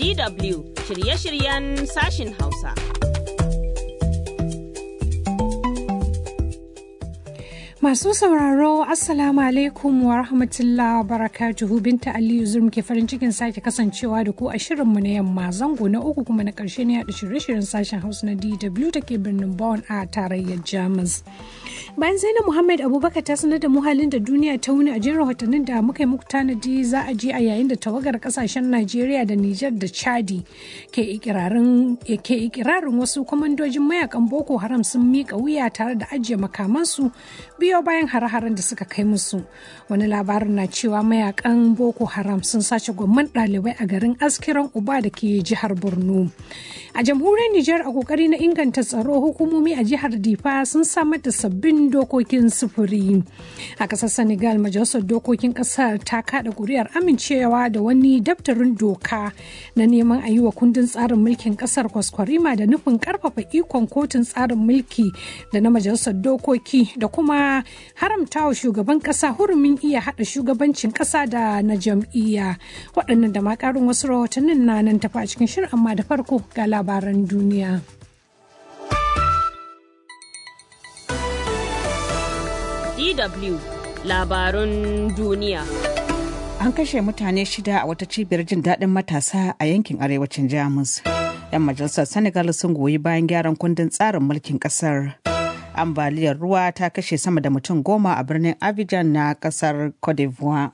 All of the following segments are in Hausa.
DW shirye-shiryen sashin Hausa. Masu sauraro Assalamu alaikum wa rahmatullah wa barakatuhu Binta Aliyu Zurum ke farin cikin sake kasancewa da ku a shirinmu na yamma zango na uku kuma na karshe ne da shirye-shiryen sashen Hausa na DW da ke birnin Bonn a tarayyar Jamus. Bayan Zainab Muhammad Abubakar ta sanar da mu halin da duniya ta wuni a jin rahotannin da muka yi muku tanadi za a je a yayin da tawagar kasashen Najeriya da Nijar da Chadi ke ikirarin ke ikirarin wasu kwamandojin mayakan Boko Haram sun mika wuya tare da ajiye makamansu biyo bayan hare-haren da suka kai musu wani labarin na cewa mayakan boko haram sun sace gwamman ɗalibai a garin askiran uba da ke jihar borno a jamhuriyar nijar a kokari na inganta tsaro hukumomi a jihar difa sun samar da sabbin dokokin sufuri a ƙasar senegal majalisar dokokin ƙasar ta kada kuri'ar amincewa da wani daftarin doka na neman a yi wa kundin tsarin mulkin ƙasar kwaskwarima da nufin ƙarfafa ikon kotun tsarin mulki da na majalisar dokoki da kuma haramta wa shugaban kasa hurumin iya hada shugabancin kasa da na jam'iyya waɗannan da ma ƙarin wasu rahotannin na nan tafi a cikin shirin amma da farko ga labaran duniya. DW labarun duniya. An kashe mutane shida a wata cibiyar jin daɗin matasa a yankin arewacin Jamus. 'Yan majalisar Senegal sun goyi bayan gyaran kundin tsarin mulkin ƙasar. ambaliyar ruwa ta kashe sama da mutum goma a birnin Abidjan na kasar Cote d'Ivoire.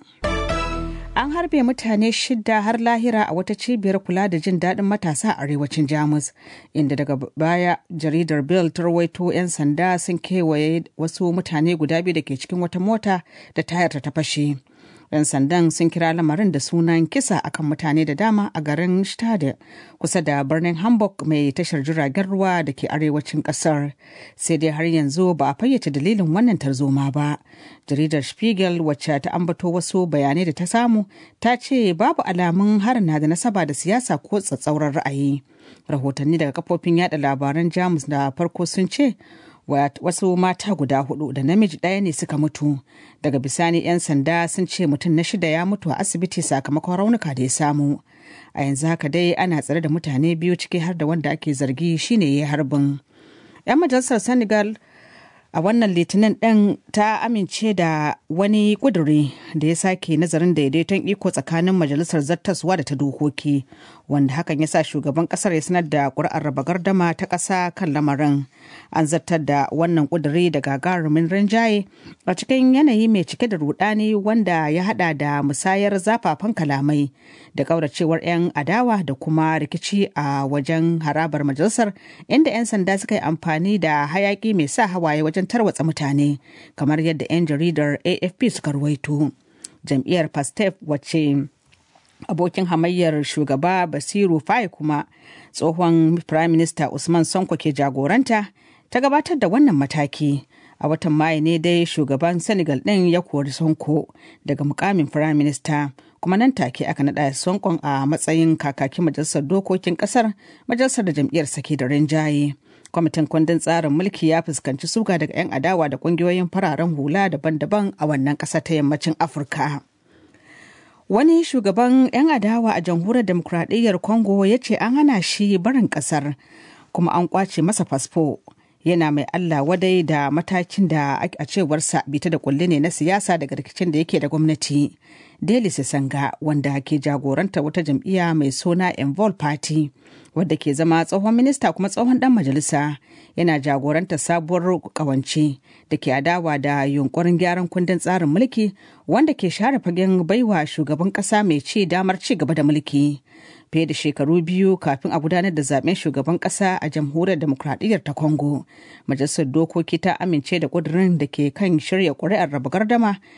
An harbe mutane shida har lahira a wata cibiyar kula da jin daɗin matasa a arewacin Jamus, inda daga baya jaridar Bill ta rawaito 'yan sanda sun kewaye wasu mutane guda biyu da ke cikin wata mota da tayar ta fashe. 'yan sandan sun kira lamarin da sunan kisa akan mutane da dama a garin Stade kusa da birnin Hamburg mai tashar jiragen ruwa da ke arewacin kasar. Sai dai har yanzu ba a fayyace dalilin wannan tarzoma ba. Jaridar Spiegel wacce ta ambato wasu bayanai da ta samu ta ce babu alamun harin na da nasaba da siyasa ko tsatsauran ra'ayi. Rahotanni daga kafofin yada labaran Jamus da farko sun ce wasu mata guda hudu da namiji ɗaya ne suka mutu daga bisani 'yan sanda sun ce mutum na shida ya mutu a asibiti sakamakon raunuka da ya samu a yanzu haka dai ana tsare da mutane biyu ciki har da wanda ake zargi shine ya harbin 'yan majalisar senegal a wannan litinin ɗin ta amince da wani ƙuduri da ya sake nazarin daidaiton iko tsakanin majalisar zattaswa da ta dokoki wanda hakan ya sa shugaban ƙasar ya sanar da ƙuri'ar raba gardama ta ƙasa kan lamarin an zartar da wannan ƙuduri da gagarumin rinjaye a cikin yanayi mai cike da rudani wanda ya hada da musayar zafafan kalamai da ƙauracewar 'yan adawa da kuma rikici a wajen harabar majalisar inda 'yan sanda suka yi amfani da hayaki mai sa hawaye wajen wajen tarwatsa mutane kamar yadda 'yan jaridar afp suka ruwaito jam'iyyar pastef wacce abokin hamayyar shugaba basiru fai kuma tsohon prime minister usman sonko ke jagoranta ta gabatar da wannan mataki a watan mayu ne dai shugaban senegal ɗin ya kori sonko daga mukamin prime minister kuma nan take aka naɗa sonkon a matsayin kakakin majalisar dokokin ƙasar majalisar da jam'iyyar sake da rinjaye kwamitin kundin tsarin mulki ya fuskanci suga daga 'yan adawa da kungiyoyin fararen hula daban-daban a wannan ƙasa ta yammacin afirka wani shugaban 'yan adawa a jamhuriyar demokuraɗiyyar congo ya ce an hana shi barin ƙasar kuma an kwace masa fasfo yana mai allah wadai da matakin da a cewarsa bita da kulle ne na siyasa daga rikicin da yake da gwamnati Deli Sanga wanda ke jagoranta wata jam'iyya mai suna Envol Party wadda ke zama tsohon minista kuma tsohon dan majalisa yana jagoranta sabuwar kawance da ke adawa da yunkurin gyaran kundin tsarin mulki wanda ke share fagen baiwa shugaban kasa mai ci damar ci gaba da mulki. fiye da shekaru biyu kafin a gudanar da zaben shugaban kasa a jamhuriyar demokradiyyar ta congo majalisar dokoki ta amince da kudurin da ke kan shirya kuri'ar raba gardama